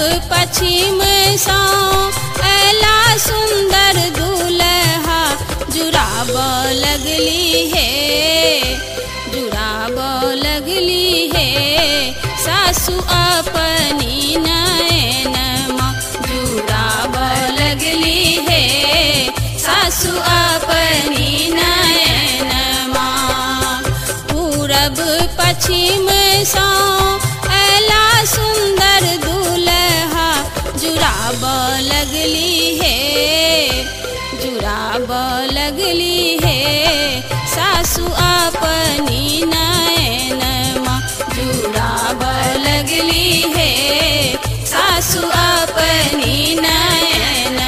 पश्चिम सौ ऐला सुंदर दूल्हा जुड़ाब लगली है जुड़ाब लगली है सासु अपनी नयन जुड़ाब लगली है सासु अपनी नयन पूरब पश्चिम सौ ऐला सुंदर दूल्हा जुड़ाब लगली है जुड़ाब लगली है सासु अपनी नयन जुड़ाब लगली है सासु अपनी नयन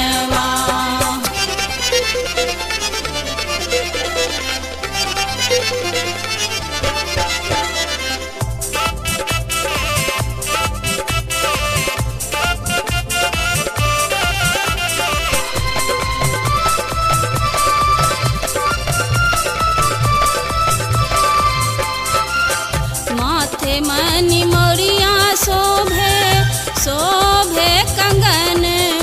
माथे मनी मोरिया शोभे शोभे कंगन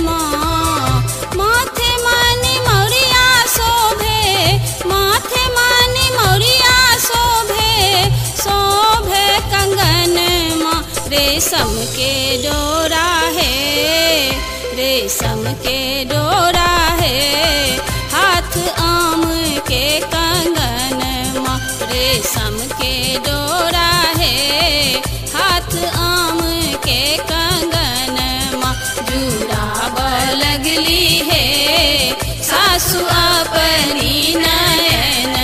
माथे मनी मोरिया शोभे माथे मनी मोरिया शोभे शोभे कंगन रेशम के डोरा है रेशम के डोरा है हाथ आम के कंगन रेशम के डोरा है हाथ आम के कंगन जुड़ाब लगली है सासु अपनी नयन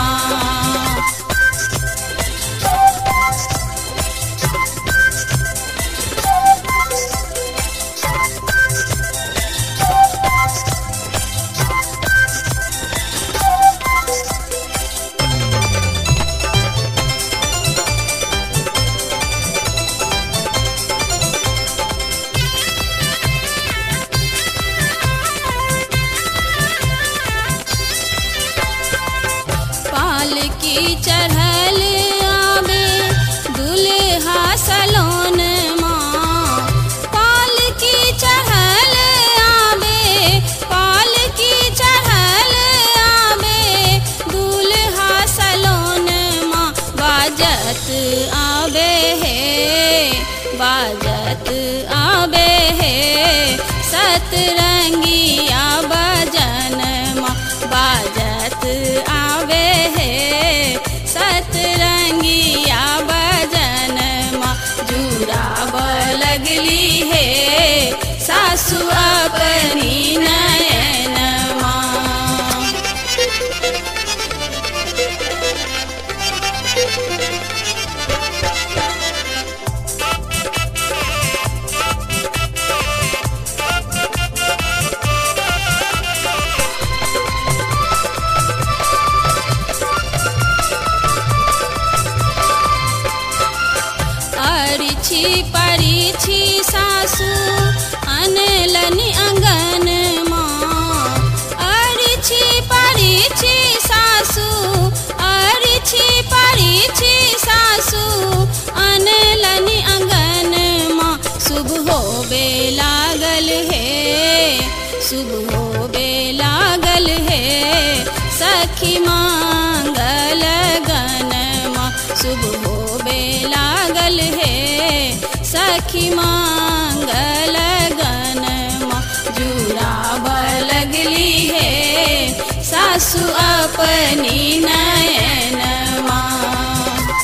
पाल की चढ़ल आवे दुल्हा सलोन माँ पाल की चढ़ल आवे पाल की चढ़ल आवे दुल्हा सलोन माँ बाजत आवे है बाजत आवे है सतरंगिया बजन माँ बाजत आवे है सतरंगिया बजन माँ जुड़ाब लगली है सासु अपनी नयन माँ अरिछी परिछी सासु अनलनि अंगन माँ अरिछी परिछी सासु अरिछी परिछी सासु अनलनि अंगन माँ शुभ होबे लागल है शुभ होबे लागल है सखी मांगल गन माँ शुभ होबे लागल है सखी मांगल गन माँ जुड़ाब लगली है सासु अपनी नयन माँ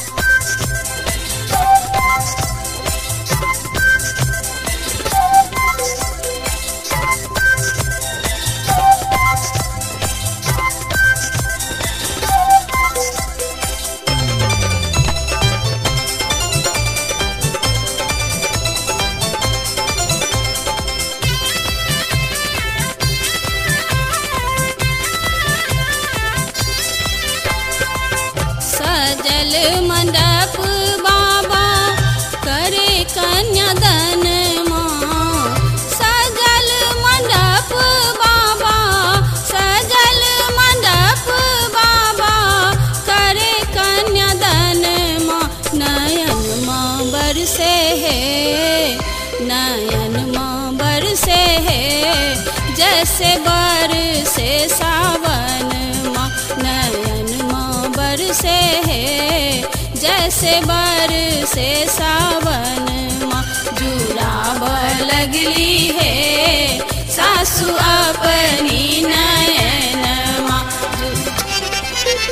सजल मंडप बाबा करे कन्यादान माँ सजल मंडप बाबा सजल मंडप बाबा करे कन्यादान माँ नयन माँ बरसे है नयन माँ बरसे है जैसे बर से सावन माँ नयन माँ बरसे है जैसे बर से सावन माँ जुड़ाव लगली है सासु अपनी नयन माँ जु-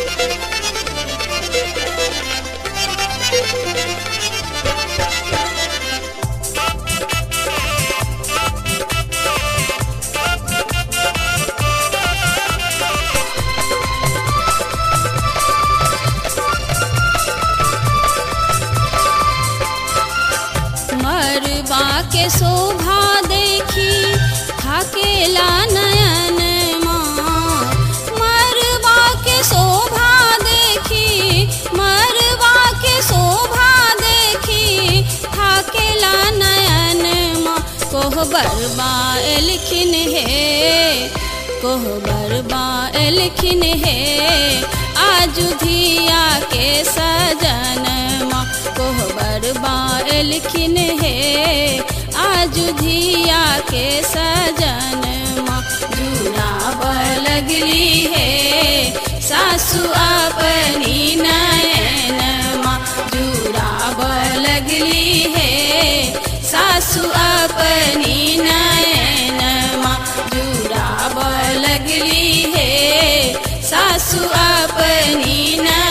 मरबा के शोभा देखी थाकेला नयन माँ मरबा के शोभा देखी मरबा के शोभा देखी थाकेला नयन माँ कोहबर बा एलखिन है कोहबर बा एलखिन है आजु धिया के सजन माँ कोहबर बा एलखिन है आजु धिया के सजन माँ जुड़ाव लगली है सासु अपनी नयन माँ जुड़ाव लगली है सासु अपनी नयन माँ जुड़ाव लगली है सासु अपनी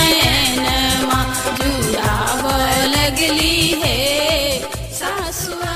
नयन माँ जुड़ाव लगली है सासु